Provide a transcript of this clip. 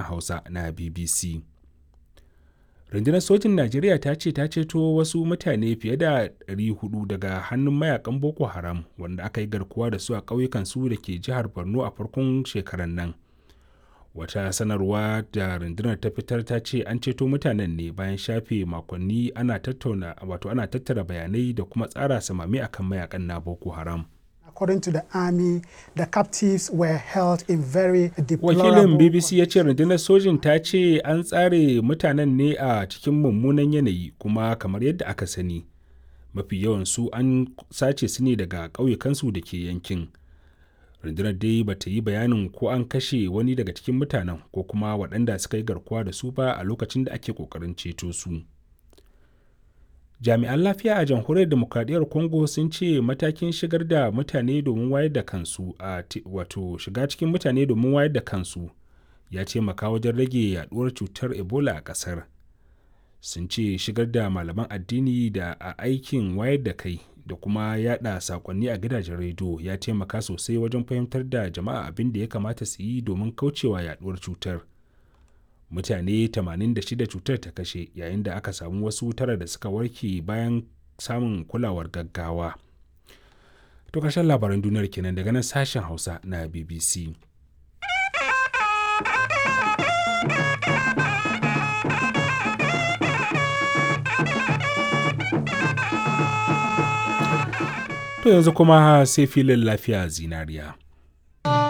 hausa na bbc rundunar sojin najeriya ta ce ta ceto wasu mutane fiye da 400 daga hannun mayakan boko haram wanda aka yi garkuwa da su a ƙauyukan su da ke jihar borno a farkon shekarar nan wata sanarwa da rundunar ta fitar ta ce an ceto mutanen ne bayan shafe makonni ana tattauna wato ana tattara bayanai da kuma tsara samami akan mayakan na boko haram According to the army, the captives were held in very wakilin bbc ya ce rundunar sojin ta ce an tsare mutanen ne a cikin mummunan yanayi kuma kamar yadda aka sani mafi yawan su an sace su ne daga ƙauyukansu da ke yankin rundunar dai ba ta yi bayanin ko an kashe wani daga cikin mutanen ko kuma waɗanda suka yi garkuwa da su ba a lokacin da ake ƙoƙarin ceto su jami'an lafiya a jamhuriyar demokradiyyar congo sun ce matakin shigar da mutane domin wayar da kansu a wato shiga cikin mutane domin wayar da kansu ya taimaka wajen rage yaduwar cutar ebola a ƙasar sun ce shigar da malaman addini da a aikin wayar da kai da kuma yada sakonni a gidajen rediyo ya taimaka sosai wajen fahimtar da jama'a abin da ya kamata su yi domin kaucewa yaduwar cutar mutane 86 cutar ta kashe yayin da aka samu wasu tara da suka warke bayan samun kulawar gaggawa to ƙarshen labaran duniyar kenan daga nan sashen hausa na bbc To yanzu kuma sai filin lafiya zinariya.